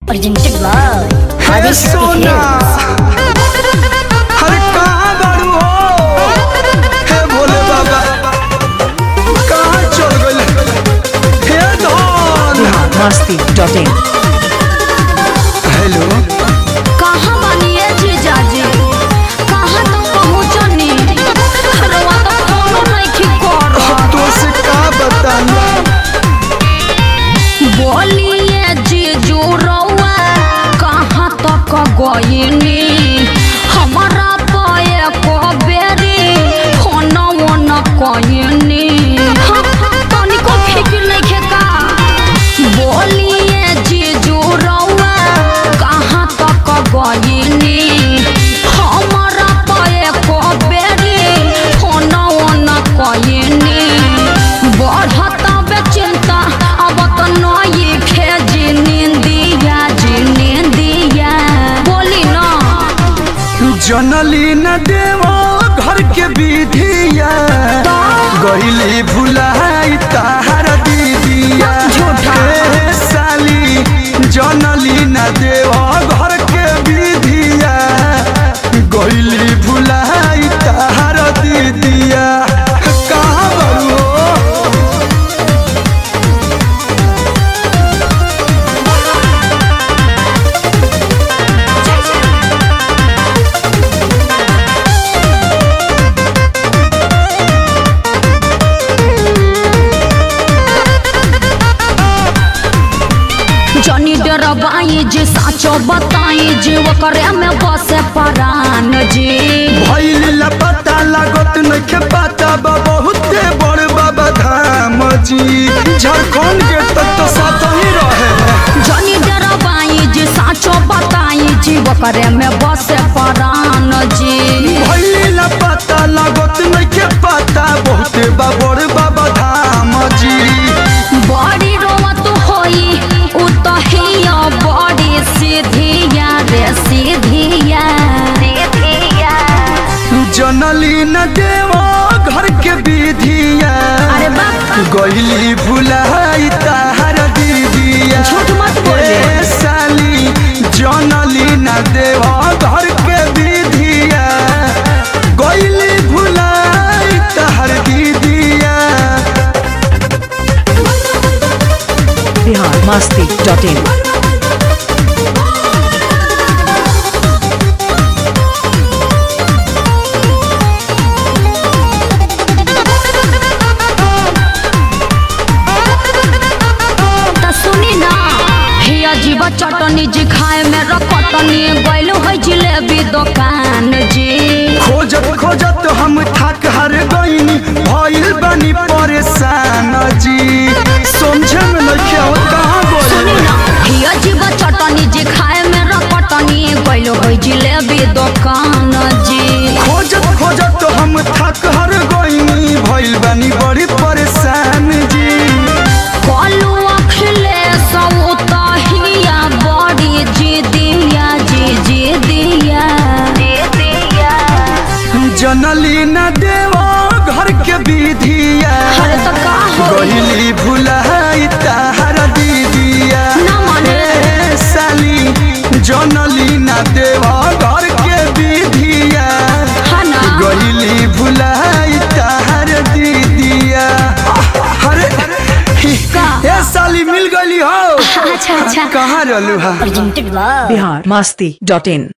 Presented by हे Adishti सोना Films. अरे कहाँ बारू हो हे भोले बाबा कहाँ चल गइल हे धन masti.in हेलो कहाँ बानिए जीजाजी कहाँ तक पहुँचनी रवा तो फोनो नइखे करत तो से का बताना बोलिए जीजू रउआ कहाँ तक गइनी हमारा पाए को बेरी फोनो न कइनी हाँ, तनिको फिक्र नइखे का बोलिए जीजू रउआ कहाँ तक गइनी हमारा पाए को बेरी फोनो न कइनी बढ़ता बेचिंता अब तो नई खेजी निंदिया जी निंदिया बोली ना जनली न देवा घर के विधिया गइली भुलाई ताहर दीदिया झूठा। हे साली जनली न देवा घर के विधिया गइली भुलाई ताहर दीदिया कहाँ बरू हो जनी डरबाई जी साचो बताई जी ओकरे में बसे परान जी भइल लपता लागत नइखे पता बा बहुते बड़ बाबा धाम जी झारखंड के तक तो साथ ही रहे जनी डरबाई जी साचो बताई जी ओकरे में बसे परान जी भइल लपता लागत नइखे पता बहुते बा बड़ बाबा धाम जी बड़ी रोवत होई उ तो हिया बड़ी सीधिया रे सीधिया जनली न देवा घर के विधिया अरे बाप गइली भुलाई ताहर दीदिया झूठ मत बोलिए। ए साली जनली न देवा घर के विधिया गइली भुलाई ताहर दीदिया Bihar masti.in त सुनी ना हिया जीवा चटनी जी खाए में रकटनी गइल है जिलेबी दुकान जी खोजत खोजत हम थक हर गईनी भइल बनी परेशान जी समझे में नइखे आवत कहाँ सुनी गइल ना हिया जीवा चटनी जी खाए में रकटनी गइल है जिलेबी दुकान जी खोजत खोजत हम थक हर गईनी भइल बनी बड़ी परेशान जी कलू अखिले सौ हिया बड़ी जी दिया जी जी दिया जनली न देवा घर के विधिया अरे तो का हो गइली भुलाई ताहर दीदिया ना माने। ए साली जनली न देवा घर के विधिया है ना गइली भुलाई ताहर दीदिया अरे का? ए साली मिल गइली हो अच्छा अच्छा कहाँ रहलू हा Presented by Bihar masti.in